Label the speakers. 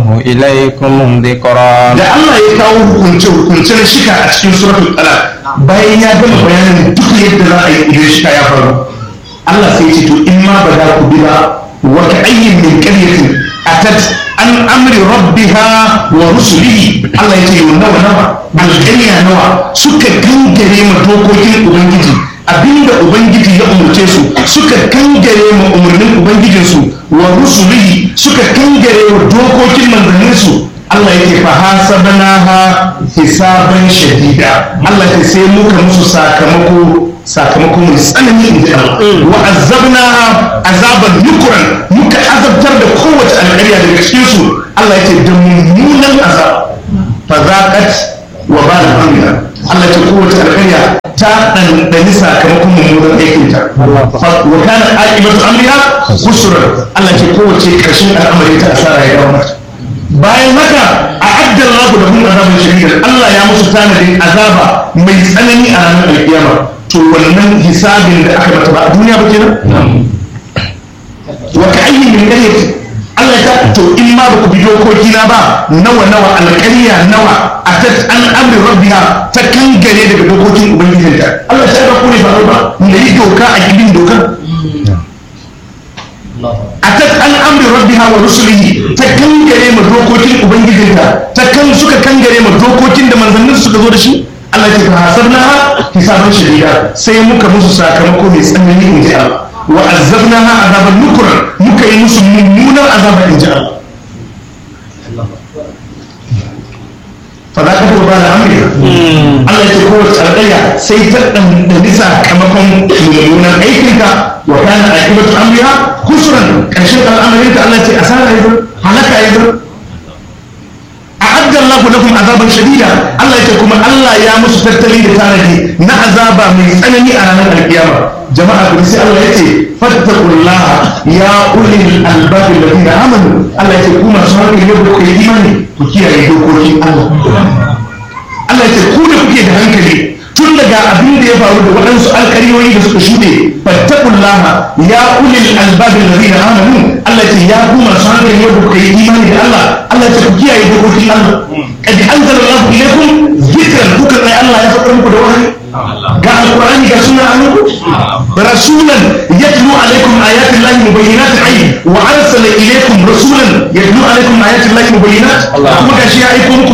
Speaker 1: إليكم ذكرا
Speaker 2: da Allah ya kawo hukunce hukunce na shika a cikin suratul talaq bayan ya gama bayanin duk yadda za a yi idan shika ya faru Allah sai ya ce to in ma ba za ku bi ba wa ka ayyin min qaryatin atat an amri rabbiha wa rusulihi Allah ya ce yau nawa nawa alƙarya nawa suka gangare ma dokokin ubangiji abinda ubangiji ya umarce su suka kangare ma umarnin ubangijinsu wa rusulihi suka kangare wa dokokin manzanninsu Allah yake fa hasabnaha hisaban shadida Allah ya sai muka musu sakamako sakamako mai tsanani in ji Allah wa azabnaha azaban nukran muka azabtar da kowace alƙarya daga cikin su Allah yake da mummunan azab fa zaqat wa bala amriha Allah ya ce kowace alƙarya ta ɗanɗani sakamakon mummunan aikinta wa kana aqibatu amriha khusran Allah ya ce kowace ƙarshen al'amari ta asara ya dawo mata bayan haka a addar laku da hun azabin shari'ar Allah ya musu tanadin azaba mai tsanani a ranar alkiyama to wannan hisabin da aka mata ba a duniya ba kenan wa ka ayyin min qaryati Allah ya ta to in ma ba ku bi dokoki na ba nawa nawa alƙarya nawa a ta an amri rabbiha ta kangare daga dokokin ubangijinta Allah ya ta ku ne ba ba da yi doka a gidin dokan atat an amri rabbiha wa rusulihi ta kangare ma dokokin ubangijinta ta kan suka kangare ma dokokin da manzannin suka zo da shi Allah ya ta hasabna hisaban shadida sai muka musu sakamako mai tsanani in ji Allah wa azabnaha azaban nukran muka yi musu mummunan azaba in ji Allah fa za ka fi ba da amurka Allah ya ce kowace alƙarya sai ta ɗanɗani sakamakon mummunan aikinka wa kana aqibatu amriha khusran ƙarshen al'amarinka Allah ya ce asara ya halaka ya a'adda Allahu lakum azaban shadida Allah ya ce kuma Allah ya musu tattali da tanadi na azaba mai tsanani a ranar alkiyama jama'a kuma sai Allah ya ce fattaqullaha ya ulil albab alladhina amanu Allah ya ce ku masu hankali ne ku yi imani ku kiyaye dokokin Allah Allah ya ce ku da kuke da hankali tun daga abin da ya faru da waɗansu alƙaryoyi da suka shuɗe fattaqullaha ya ulil albab alladhina amanu Allah ya ce ya ku masu hankali ne ku yi imani da Allah Allah ya ce ku kiyaye dokokin Allah kad anzalallahu ilaykum dhikran kuka sai Allah ya faɗa muku da wahayi ga alqur'ani ga sunna annabi rasulan yatlu alaykum ayati llahi mubayyinatin ay wa arsala ilaykum rasulan yatlu alaykum ayati llahi mubayyinat kuma gashi ya aiko muku